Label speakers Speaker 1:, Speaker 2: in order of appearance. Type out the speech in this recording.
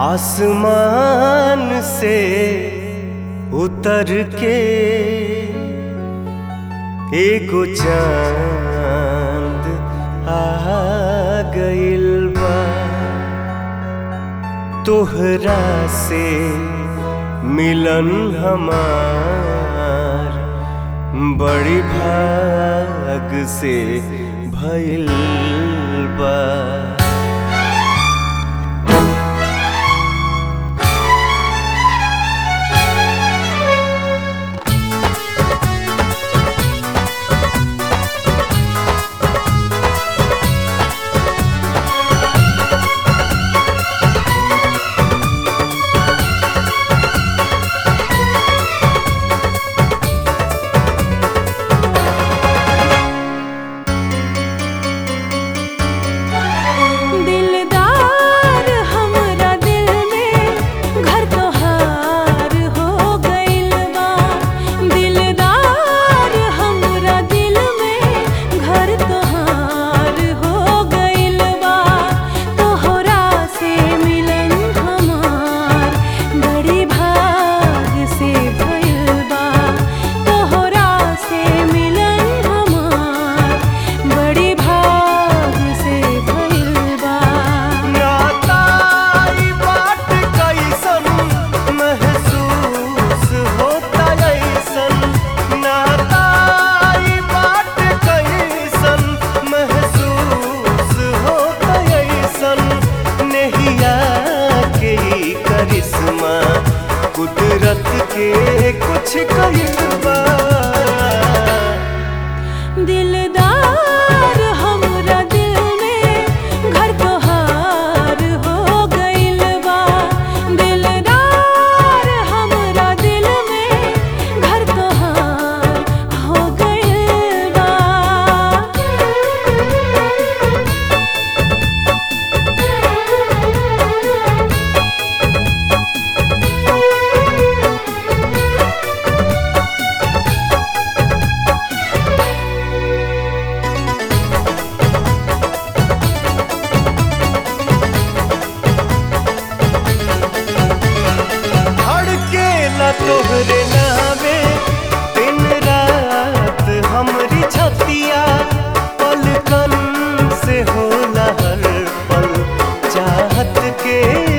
Speaker 1: आसमान से उतर के एगो चांद आ गइल बा तोहरा से मिलन हमार बड़ी भाग से भइल बा
Speaker 2: दिलदार हमरा दिल में घर तोहार हो गइल बा दिलदार हमरा दिल में घर तोहार हो गइल बा तोहरा से मिलन हमार बड़ी भाग से भइल बा तोहरा से मिलन हमार बड़ी भाग से भइल बा
Speaker 1: नाता ई बात कैसन महसूस होता ऐसन नाता ई बात कैसन महसूस होता ऐसन नहिया के ई करिश्मा कुदरत के कुछ कइल बा
Speaker 2: दिलदार हमरा दिल में घर तोहार हो गइल बा दिलदार हमरा दिल में घर तोहार हो गइल बा
Speaker 1: धड़के न तोहरे नामे दिन रात हमरी छतिया पलकन से होला हर पल चाहत के